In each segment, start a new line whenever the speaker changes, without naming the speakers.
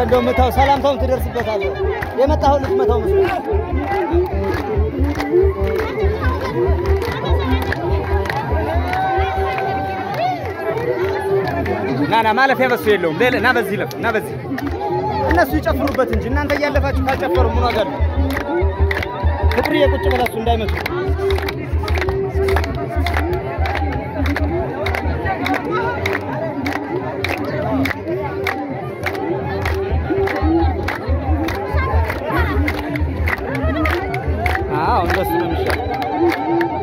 እንደው ምታው ሰላምታውን ትደርስበታለህ። የመጣኸው ልትመታው መስሎኝ ና ና ማለፊያ በሱ የለውም። ሌላ ና በዚህ ለፍ ና በዚህ እነሱ ይጨፍሩበት እንጂ እናንተ እያለፋችሁ ካልጨፈሩ ምን ዋጋ አለው? ፍቅርዬ ቁጭ ብላችሁ እንዳይመጡ አዎ እንደሱ ነው የሚሻለው።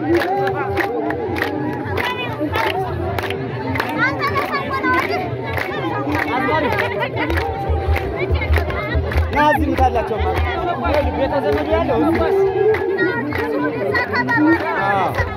ና እዚህ ምታላቸው ማለት ነው። ቤተ ዘመድ ያለው እዚህ። አዎ